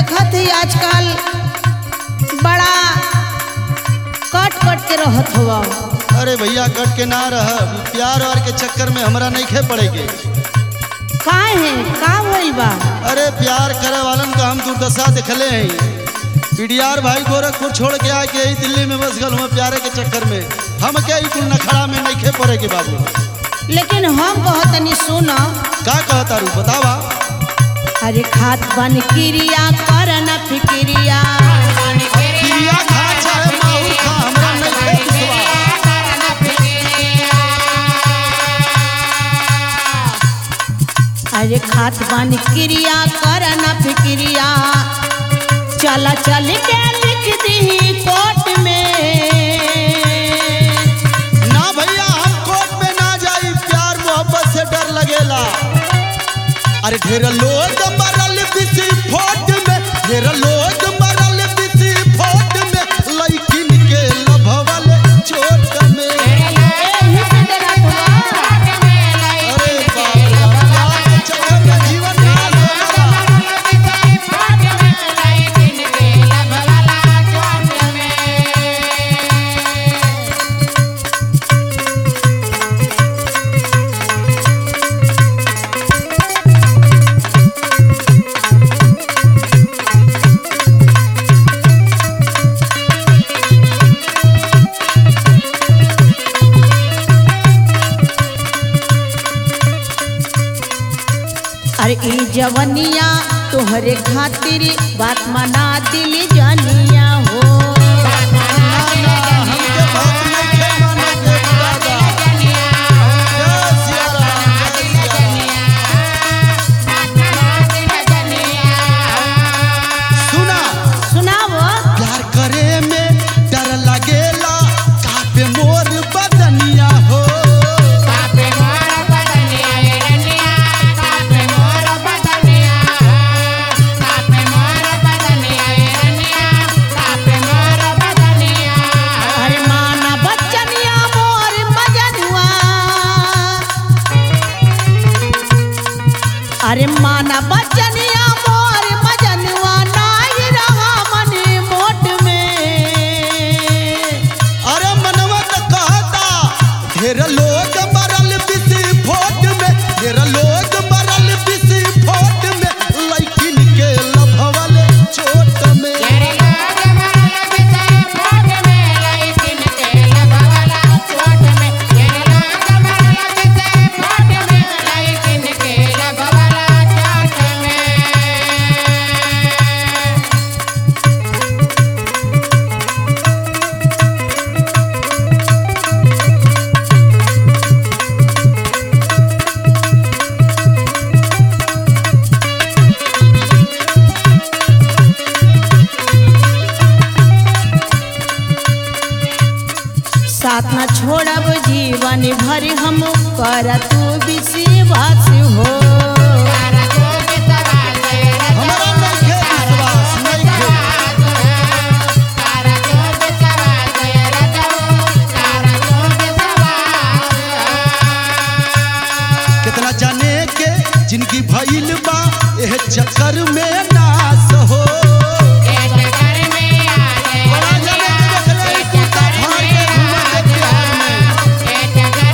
देखत ही आजकल बड़ा कट कट के रहत हुआ अरे भैया कट के ना रह प्यार वार के चक्कर में हमरा नहीं खे पड़ेगे काहे है का भइल बा अरे प्यार करे वालन का हम दुर्दशा दिखले हैं पीडीआर भाई गोरखपुर छोड़ के आके यही दिल्ली में बस गल हुआ प्यारे के चक्कर में हम क्या ही कुल नखड़ा में नहीं खे पड़ेगे बाबू लेकिन हम कहतनी सुन का कहता रू बतावा अरे खात बन क्रिया कर न फिक्रिया क्रिया खा चाहे माहौल खा हमरा नहीं खे विश्वास अरे खात बन क्रिया कर न फिक्रिया चल चल के लिख दी कोर्ट में ना भैया हम कोर्ट में ना जाई प्यार मोहब्बत से डर लगेला अरे ढेर लोग मरल बिसी फोट में ढेर लोग मरल बिसी फोट में लइकिन के लभवल चोट में एही से डरत हुआ। अरे बाप रे बाप, प्यार के चक्कर में जीवन नाश होगा अरे ई जवनिया तोहरे खातिर बात मना दिल जनिया हो ना ना हमके बात नहीं खे माने के दादा जय सिया राम जय सिया राम सुना सुनावो प्यार करे में डर लगेला कापे मोर बदनिया हो अरे माना बच्चनिया मोर मजनुआ अरे माना बच्चनिया मोर मजनुआ नाही रहा मन मोट में अरे मनवा तो कहता ढेर लोग मरल बिसी फोट में ढेर लोग मरल बिसी फोट में लइकिन के लभवल चोट में साथ न छोड़ब जीवन भर हम कर तू विश्वास हो हमारा नहीं खे विश्वास नहीं खे कितना जाने के जिनकी भइल बा एह चक्कर में नाश हो बड़ा जाने के देखले ई कुत्ता फाड़ के घूमत है बिहार में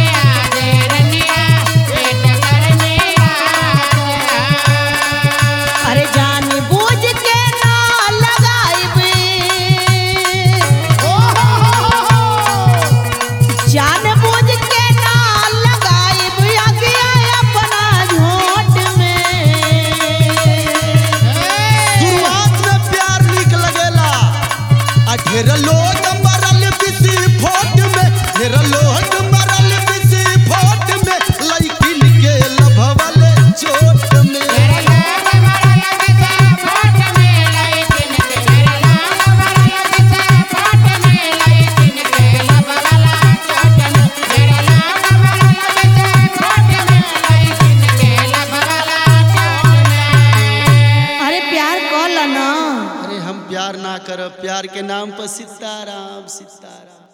अरे जान बूझ के ना लगाइब जान बूझ के ना लगाइब अगिया अपना झोट में शुरुआत में प्यार निक लगेला आ ढेर लोग मरल बिसी फोट में ढेर लोग मरल बिसी फोट में लइकिन के लभवल चोट में अरे प्यार कल ना अरे हम प्यार ना करब प्यार के नाम पर सीताराम सीताराम